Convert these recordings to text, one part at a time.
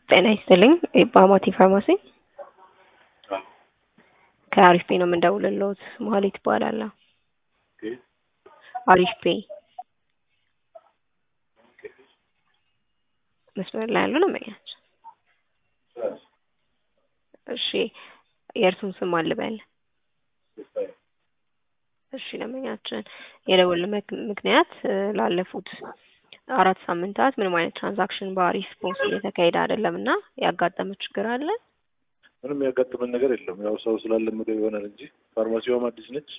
ጤና ይስጥልኝ በአማቲ ፋርማሲ ከአሪፍ ፔ ነው የምንደውልልዎት። መሀሌት እባላለሁ። አሪፍ ፔ መስመር ላይ ያሉ ነው መኛች። እሺ የእርሱን ስም አልበል። እሺ ለመኛችን የደወል ምክንያት ላለፉት አራት ሳምንታት ምንም አይነት ትራንዛክሽን በአሪፍ ፖስት እየተካሄደ አይደለም እና ያጋጠመ ችግር አለ? ምንም ያጋጥመን ነገር የለም። ያው ሰው ስላለመደው ይሆናል እንጂ ፋርማሲዋም አዲስ ነች።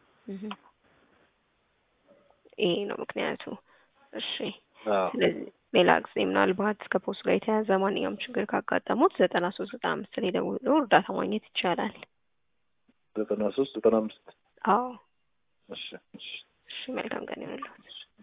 ይሄ ነው ምክንያቱ። እሺ አዎ ስለዚህ ሌላ ጊዜ ምናልባት ከፖስት ጋር የተያዘ ማንኛውም ችግር ካጋጠሙት ዘጠና ሶስት ዘጠና አምስት ላይ ደውሎ እርዳታ ማግኘት ይቻላል። ዘጠና ሶስት ዘጠና አምስት አዎ እሺ እሺ እሺ መልካም ቀን ይሁንልዎት።